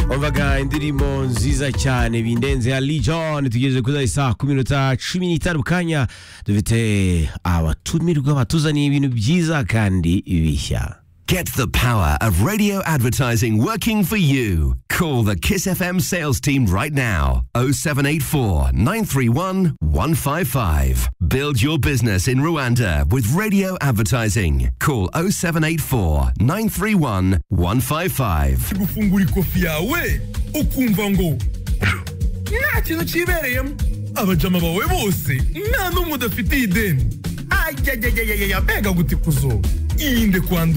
twumvaga indirimbo nziza cyane bindenze ya Lijon tugeze kuri saa ku minota cumi n'itanu kanya dufite abatumirwa batuzaniye ibintu byiza kandi bishya Get the power of radio advertising working for you. Call the Kiss FM sales team right now. 0784 931 155. Build your business in Rwanda with radio advertising. Call 0784 931 155. gufungura ikofi yawe ukumva ngo nta kintu kibereyemo abajama bawe bose nta n'umwe udafitiye ideni ayayayayaya mbega gutikuzo irinde kwandura